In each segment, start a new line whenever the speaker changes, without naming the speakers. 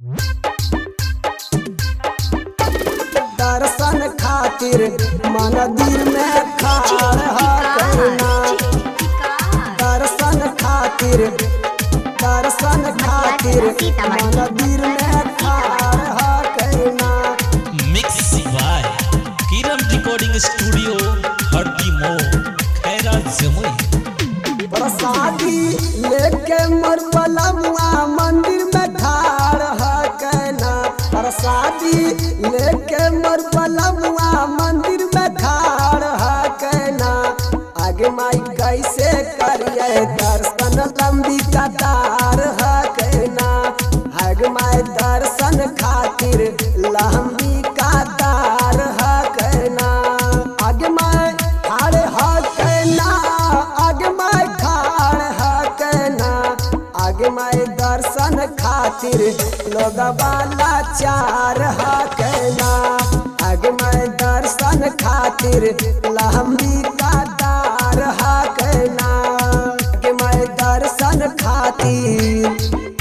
दर्शन खातिर मंदिर में खाड़ हकना दर्शन खातिर दर्शन खातिर मंदिर में खाड़ हकना
mix by Kiran recording studio Hardi मो खैरा जमुई
प्रसादी लेके मोर पलमुआ मंदिर में ठाड़ हकना प्रसादी लेके मोर पलमुआ मंदिर में ठाड़ हकना आगे माई कैसे करिए दर्शन लंबी कतार हकना आगे माई दर्शन खातिर लंबी कतार हकना आगे माई ठाड़ हकना आगे माई ठाड़ हकना आगे माई दर्शन खातिर लोग वाला चार हकना आगे माई दर्शन खातिर लंबी कतार हकना आगे माई दर्शन खातिर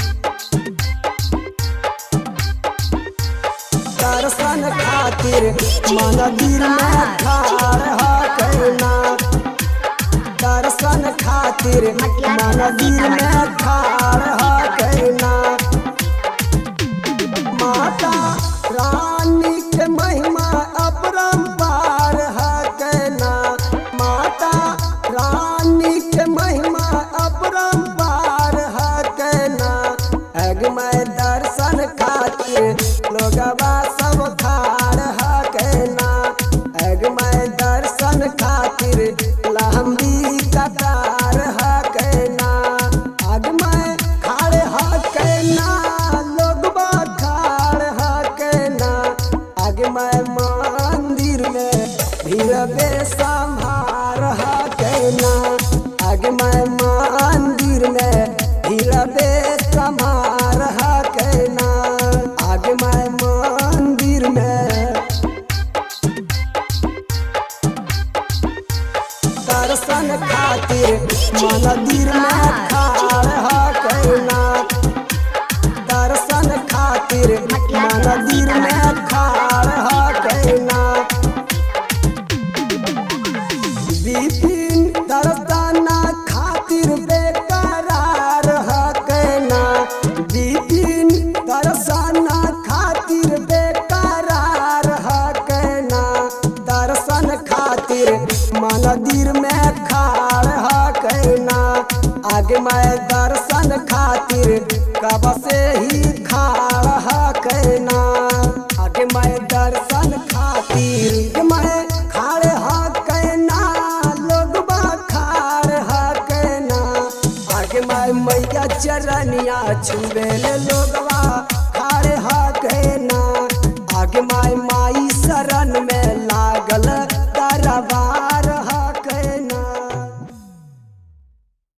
दर्शन खातिर मंदिर में ठाड़ हकना दर्शन खातिर मंदिर में ठाड़ हकना माता रानी के महिमा अपरंपार हकना माता रानी के महिमा अपरंपार हकना अगमय दर्शन खातिर लोगवा सब खाड़ हकना अगमय दर्शन खातिर लंबी कतार हकना अगमय खाड़ हकना लोगवा खाड़ हकना अगमय मंदिर में भीड़ बेसंभार हकना अगमय मंदिर में भीड़ बेसंभार हकना अगमय मंदिर में दर्शन खातिर मंदिर में खाड़ हकना दर्शन खातिर मंदिर में खाड़ हकना विपिन दर्शन खातिर बेकरार हकना विपिन दर्शन खातिर बेकरार हकना दर्शन खातिर मंदिर में खाड़ हकना आगे मैं दर्शन खातिर कब से ही खाड़ हकना आगे मैं दर्शन खातिर मैं खाड़ हकना लोग खाड़ हकना आगे मैं मैया चरनिया छुबे लोगवा खाड़ हकना